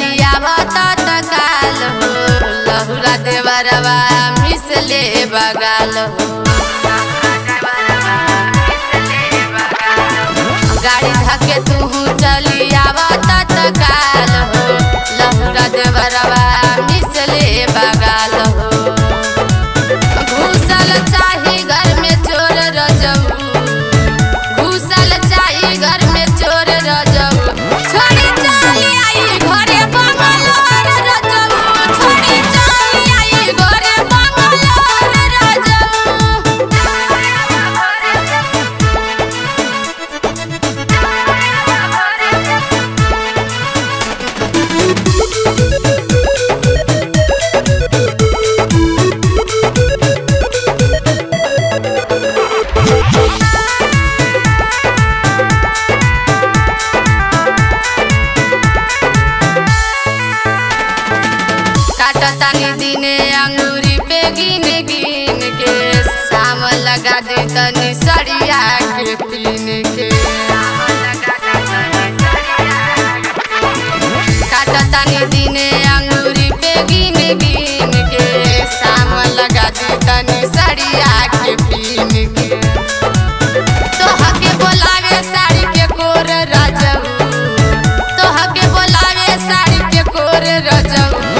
चलियावत तकाल हो लहुरा देवरवा मिसले बगाल हो गाड़ी धके तू चलियावत तकाल हो लहुरा देवरवा मिसले बगाल हो घूसल चाही घर में चोर रजऊ घूसल चाही घर में चोर रजऊ छोड़ी चली आई घरे बंगलोर रजऊ छोड़ी चली आई घरे बंगलोर रजऊ काटतानी दिने अंगूरी पे गिन गिन के शाम लगा दी तनी सड़िया के पीन के काटतानी दिने अंगूरी पे गिन गिन के शाम लगा दी तनी सड़िया के पीन के तोहा के बोलावे साड़ी के कोर रजऊ तोहा के बोलावे साड़ी के कोर रजऊ